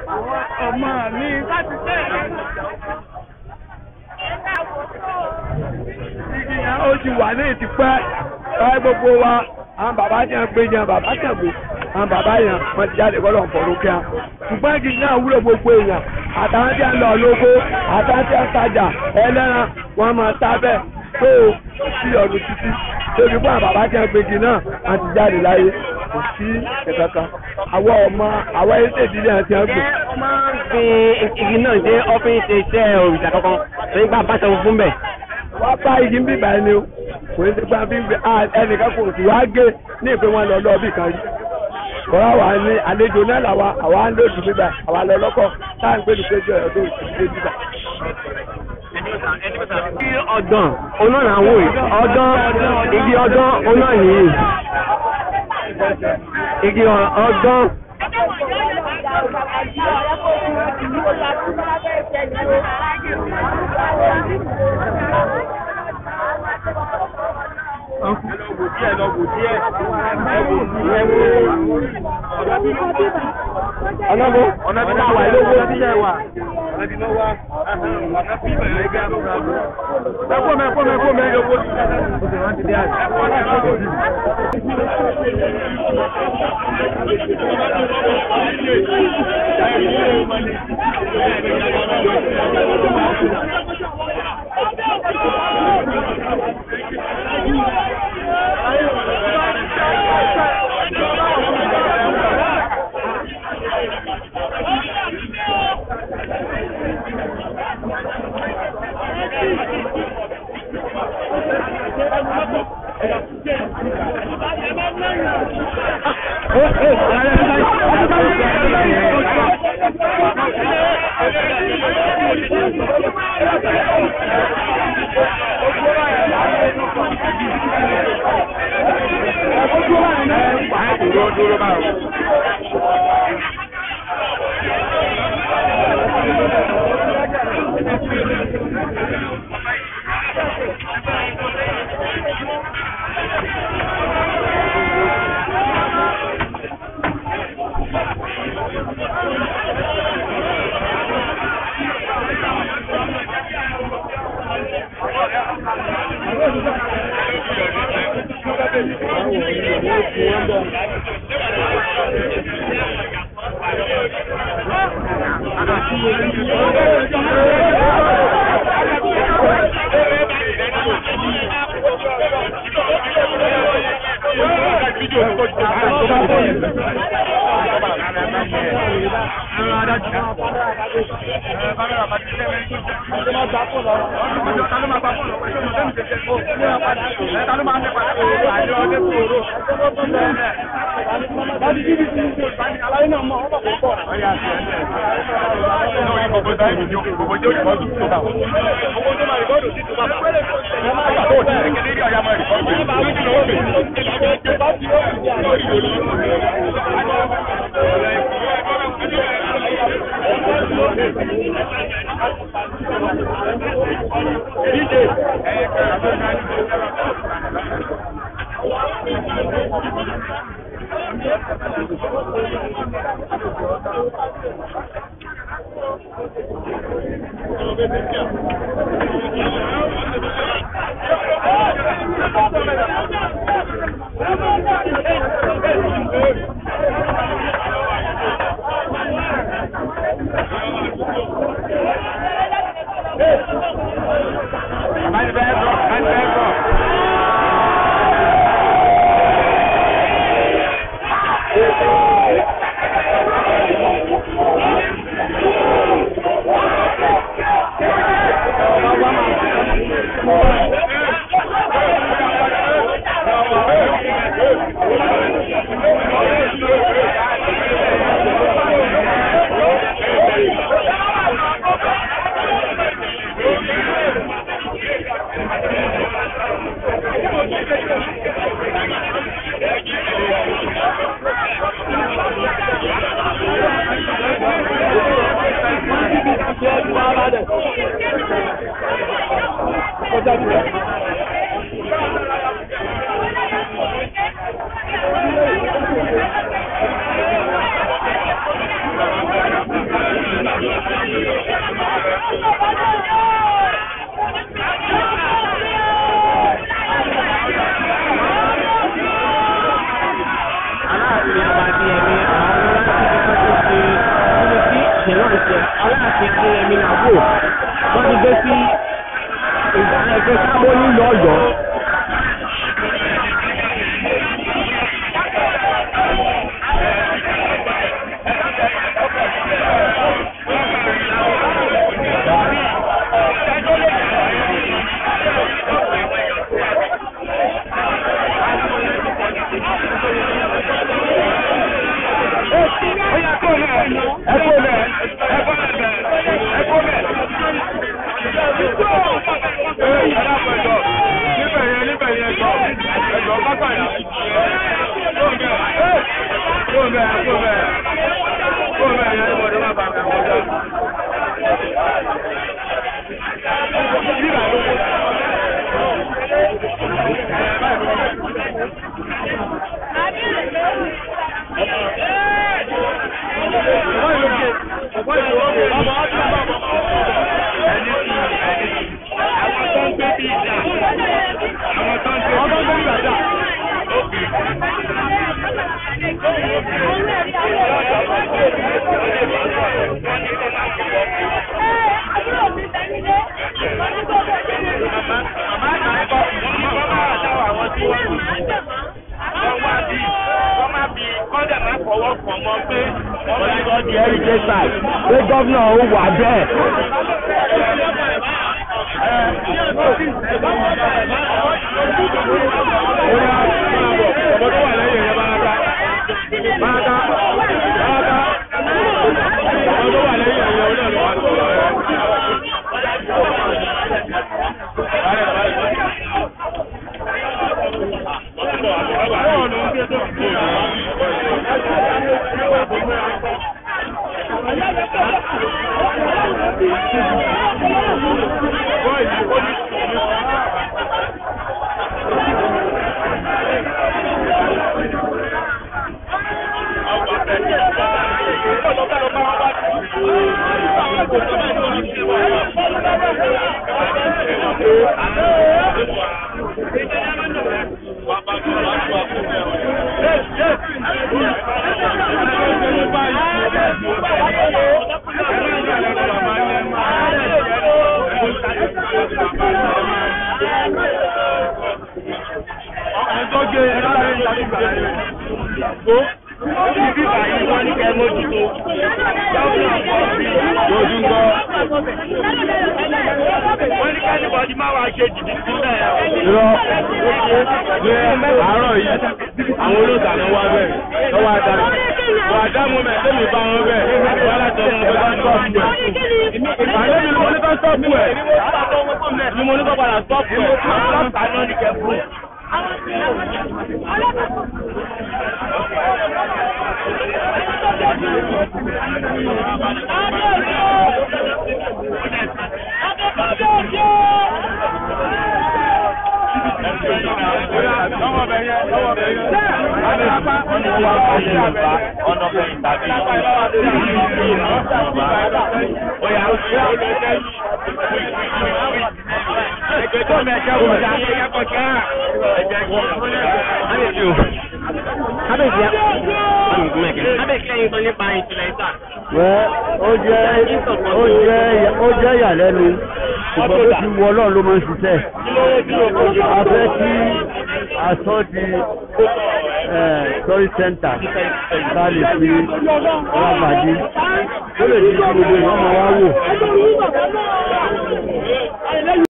ọmọ mi láti tẹ̀. igi yẹn ó ti wà ní ìtìpẹ́ ẹ gbogbo wa àwọn bàbá yẹn gbé yẹn bàbá yẹn gbé àwọn bàbá yẹn wọ́n ti jáde kọ́ lọ́n fọ̀rọ̀ kíá ṣùgbọ́n igi náà wúlò gbogbo èèyàn àtàwọn tí ń lọ lóko àtàwọn tí ń tajà ẹlẹ́ran wọ́n máa ta bẹ́ẹ̀ tó sí ọdún títí tóbi fún àwọn bàbá yẹn gbé igi náà wọ́n ti jáde láyé kò sí kẹ̀kẹ́kan àwọn ọmọ àwọn ẹ̀ṣẹ̀ ìdílé àti àgbò. ó máa ń gbin igi náà dé ọ́fíìsì iṣẹ́ òrìṣà kankan torí gbà bá ṣẹ́wó fún bẹ̀. wọ́n bá igi ń bíbá ẹni o kò ní ti gbà bí gbé ẹnìkan kò sì wá gé ní ìpín wọn lọ lọ́ọ̀bì kan rí. kọ́ra wà ní àlejò náà làwa àwa ń lòdì bíbá àwa lọ lọ́kọ̀ táà ń gbèlú péjọ ọdún ìdílé bíbá. igi ọ̀dàn oná là ń wò yìí ọ̀dàn igi ọ̀dàn oná nìyí igi ọ̀dàn. ọ̀nà bó ọ̀nà bí wà lówó bí yẹ wà. ẹ̀kọ́ mẹ́ ẹ̀kọ́ mẹ́ ẹ̀kọ́ mẹ́ ẹ̀kọ́ Thank you. sábò wọ́n ti gbé sí ẹgbẹ́ sábò nílùú ọ̀yọ́. di heritage site pé gómìnà ó wà bẹ́ẹ̀. àárọ̀ yìí àwọn olóòtú wá bẹ́ẹ̀ lọ́wọ́ adarí wà á dáhùn mẹ́ tẹ́mi bá wọn bẹ́ẹ̀ wà á látọ̀ wọn bẹ́ẹ̀ bá sọ́ọ̀pù ẹ̀. àlẹ́ mi ni mo ní kọ́ sọ́ọ̀pù ẹ̀ ni mo ní kọ́ padà sọ́ọ̀pù ẹ̀ lọ́ọ̀tà náà ní kẹ́ fún. kábíyèsí kábíyèsí lẹ́yìn tó nípa ìtìlẹ́sà. Wẹ́ ó jẹ́ ó jẹ́ ó jẹ́ ìyàlẹ́nu ṣùgbọ́n bó ti wọ ọlọ́run ló máa ń ṣiṣẹ́. A fẹ́ kí aṣọ di tourist center ká lè fi rábàdí tó lè di gbogbo ìwọ́n máa wá wò.